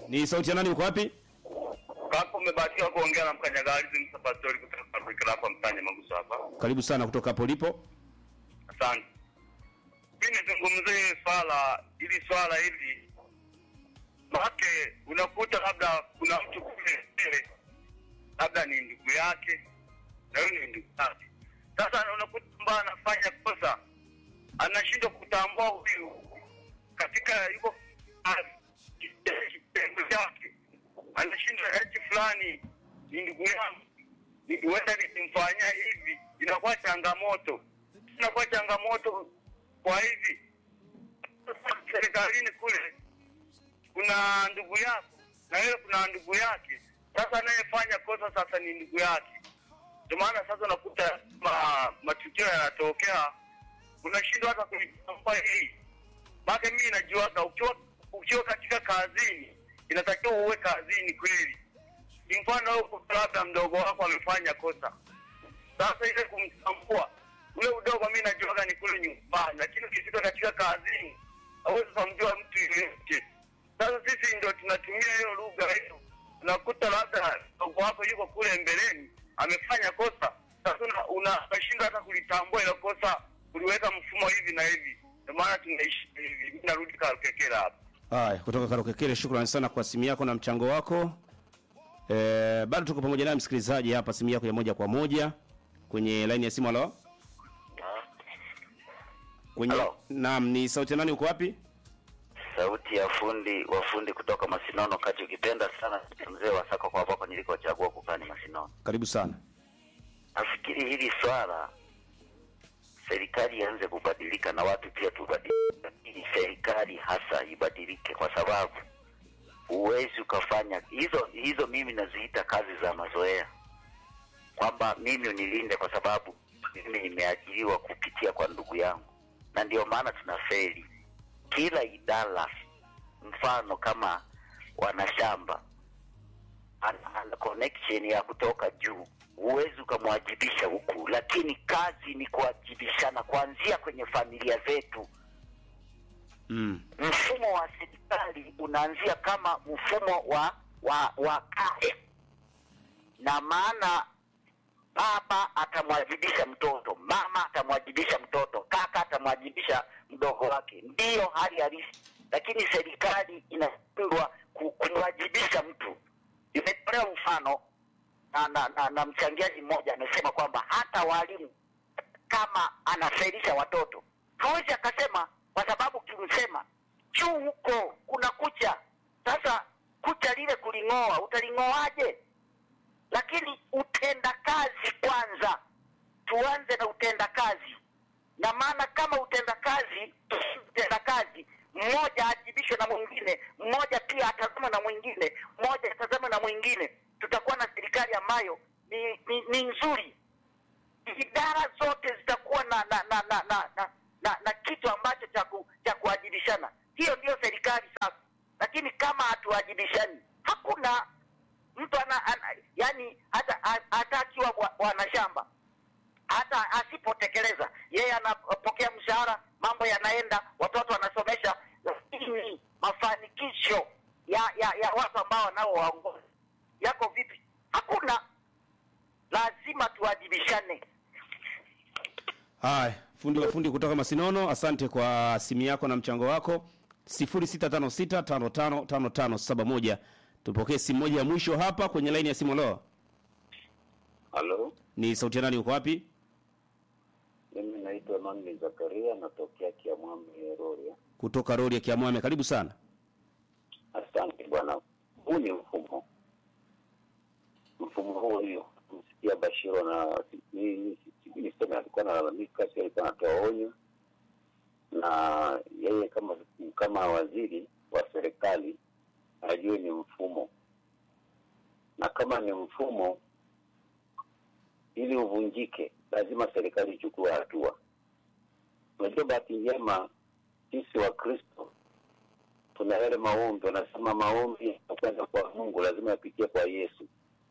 Ni sauti ya nani uko wapi? Hapo umebahatika kuongea na mkanyagalizi msapastori kutoka Afrika hapa mtanya maguso hapa. Karibu sana kutoka hapo ulipo. Asante. Mimi nizungumzie swala hili swala hili. Maake unakuta labda kuna mtu kule mbele labda ni ndugu yake na yule ni ndugu yake. Sasa unakuta kwamba anafanya kosa, anashindwa kutambua huyu katika yuko kitengo chake, anashindwa eti fulani ni ndugu yangu, ni- huenda nikimfanyia hivi inakuwa changamoto, inakuwa changamoto kwa hivi serikalini kule kuna ndugu yako na wewe kuna ndugu yake. Sasa anayefanya kosa sasa ni ndugu yake. Ndio maana sasa unakuta ma, matukio yanatokea, unashindwa hata kulitambua hili. Maana mimi najuaga ukiwa ukiwa katika kazini inatakiwa uwe kazini kweli. Ni mfano wewe uko labda mdogo wako amefanya kosa, sasa ile kumtambua ule udogo, mimi najuaga ni kule nyumbani, lakini ukifika katika kazini hauwezi kumjua mtu yeyote. Sasa sisi ndio tunatumia hiyo lugha hiyo, unakuta labda mdogo wako yuko kule mbeleni amefanya kosa, sasa una- una- unashindwa hata kulitambua ile kosa, uliweka mfumo hivi na hivi. Ndio maana tunaishi hivi. Mimi narudi Kalukekela hapa. Haya, kutoka Karokekele, shukrani sana kwa simu yako na mchango wako. Eh, bado tuko pamoja naye msikilizaji hapa, simu yako ya moja kwa moja kwenye line ya simu. Halo, kwenye Halo. naam, ni sauti ya nani? Uko wapi? sauti ya fundi wa fundi kutoka Masinono kati, ukipenda sana mzee wa Sako kwa hapo nilikochagua kukani Masinono. Karibu sana. Nafikiri hili swala serikali ianze kubadilika na watu pia tubadilike, ili serikali hasa ibadilike, kwa sababu huwezi ukafanya hizo hizo. Mimi naziita kazi za mazoea, kwamba mimi unilinde kwa sababu mimi nimeajiriwa kupitia kwa ndugu yangu, na ndio maana tunafeli kila idara. Mfano kama wanashamba ana, ana connection ya kutoka juu, huwezi ukamwajibisha huku, lakini kazi ni kuwajibishana kuanzia kwenye familia zetu. Mm. Mfumo wa serikali unaanzia kama mfumo wa wa wa kaya, na maana baba atamwajibisha mtoto, mama atamwajibisha mtoto, kaka atamwajibisha mdogo wake. Ndiyo hali halisi, lakini serikali inashindwa ku- kumwajibisha mtu. Imetolewa mfano na, na, na, na mchangiaji mmoja amesema kwamba hata walimu kama anafelisha watoto hawezi akasema, kwa sababu kimsema juu huko kuna kucha. Sasa kucha lile kuling'oa, utaling'oaje? lakini utendakazi kwanza, tuanze na utendakazi. Na maana kama utendakazi, utendakazi mmoja ajibishwe na mwingine, mmoja pia atazama na mwingine, mmoja atazama na mwingine, tutakuwa na serikali ambayo ni, ni, ni nzuri. Idara zote zitakuwa na na na na na, na, na, na kitu ambacho cha ku- cha kuajibishana. Hiyo ndiyo serikali sasa, lakini kama hatuajibishani hakuna mtu ana, ana yani hata a- hata akiwa bwa- bwana shamba hata asipotekeleza yeye anapokea mshahara, mambo yanaenda, watoto wanasomesha, lakini mafanikisho ya ya, ya watu ambao wanaowaongoza yako vipi? Hakuna. Lazima tuwajibishane. Haya, fundi wa fundi kutoka Masinono, asante kwa simu yako na mchango wako. 0656555571. Tupokee simu moja ya mwisho hapa kwenye line ya simu. Lo, Halo, ni sauti ya nani? Uko wapi? mimi naitwa Emmanuel Zakaria, natokea Kiamwami Rorya. Kutoka rodi ya Kiamwame. Karibu sana. Asante bwana. Huu ni mfumo, mfumo huu hiyo msikia Bashiro na ni- ni- sijui niseme alikuwa analalamika, si alikuwa anatoa onyo, na yeye kama kama waziri wa serikali ajue ni mfumo, na kama ni mfumo ili uvunjike, lazima serikali ichukue hatua. Unajua, bahati njema sisi wa Kristo tuna yale maombi, wanasema maombi kwenda kwa Mungu lazima yapitie kwa Yesu.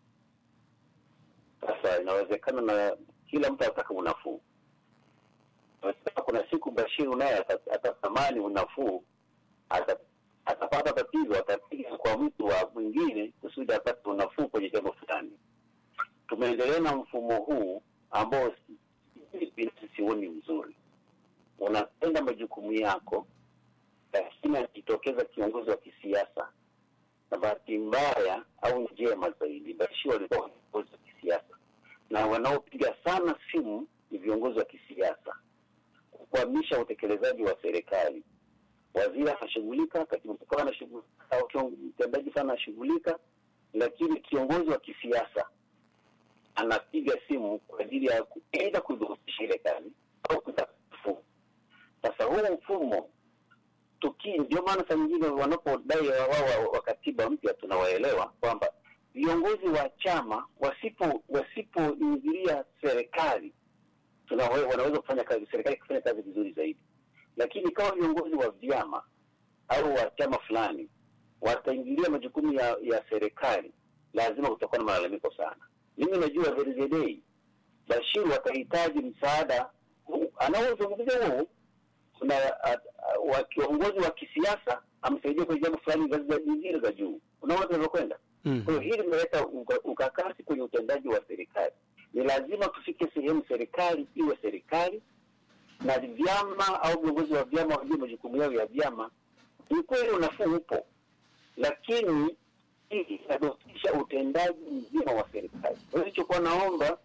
Sasa inawezekana na kila mtu anataka unafuu. Inawezekana Kuna siku Bashiru naye ata- atatamani unafuu, ata- atapata tatizo, atapiga kwa mtu wa mwingine kusudi apate unafuu kwenye jambo fulani. Tumeendelea na mfumo huu ambao si- mimi binafsi sioni mzuri. Unatenda majukumu yako, lakini akitokeza kiongozi wa kisiasa, na bahati mbaya au njema zaidi, Bashir walikuwa viongozi wa kisiasa, na wanaopiga sana simu ni viongozi wa kisiasa kukwamisha utekelezaji wa serikali. Waziri anashughulika, katibu mkuu anashughulika, au kion- mtendaji sana anashughulika, lakini kiongozi wa kisiasa anapiga simu kwa ajili ya ku- aidha kudhoofisha ile kazi au kutaka mfumo. Sasa huu mfumo tuki, ndio maana saa nyingine wanapodai wao wa, wa katiba mpya tunawaelewa kwamba viongozi wa chama wasipo wasipoingilia serikali tunawe, wanaweza kufanya kazi serikali kufanya kazi vizuri zaidi, lakini kama viongozi wa vyama au wa chama fulani wataingilia majukumu ya, ya serikali, lazima kutakuwa na malalamiko sana. Mimi najua there is a day Bashir watahitaji msaada huu anaozungumzia huu kuna a- a- wa kiongozi wa kisiasa amsaidia kwenye jambo fulani ngazi za nyingine za juu. Unaona tunavyokwenda. Mm. Kwa hiyo hili limeleta uka- ukakasi kwenye utendaji wa serikali. Ni lazima tufike sehemu serikali iwe serikali na vyama au viongozi wa vyama wajue majukumu yao ya vyama. Ni kweli unafuu upo, lakini hii inadhoofisha utendaji mzima wa serikali. Kwa hiyo nilichokuwa naomba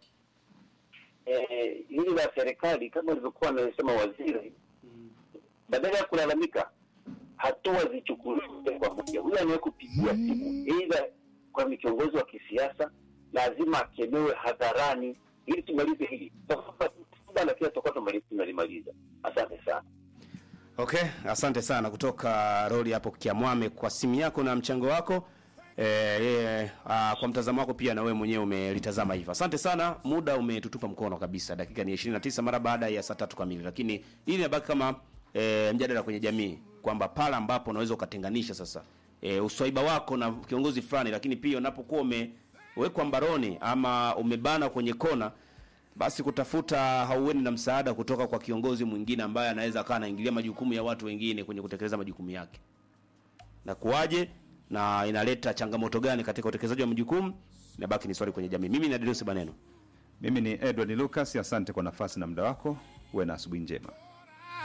eh, hili la serikali kama alivyokuwa anasema waziri, badala ya kulalamika, hatua zichukuliwe kwa moja. Huyu anayekupigia simu aidha kwa ni kiongozi wa kisiasa, lazima akemewe hadharani ili tumalize hili Muda na kila tutakuwa tumali- tunalimaliza. Asante sana. Okay, asante sana kutoka Roli hapo Kiamwame kwa simu yako na mchango wako. E, e, a, kwa mtazamo wako pia na wewe mwenyewe umelitazama hivyo. Asante sana, muda umetutupa mkono kabisa. Dakika ni 29 mara baada ya saa tatu kamili, lakini hili inabaki kama e, mjadala kwenye jamii kwamba pale ambapo unaweza ukatenganisha sasa e, uswaiba wako na kiongozi fulani, lakini pia unapokuwa umewekwa mbaroni ama umebana kwenye kona basi kutafuta haueni na msaada kutoka kwa kiongozi mwingine ambaye anaweza akawa anaingilia majukumu ya watu wengine kwenye kutekeleza majukumu yake na kuwaje na inaleta changamoto gani katika utekelezaji wa majukumu inabaki ni swali kwenye jamii mimi na Deus Baneno Mimi ni Edward Lucas, asante kwa nafasi na muda wako. Uwe na asubuhi njema.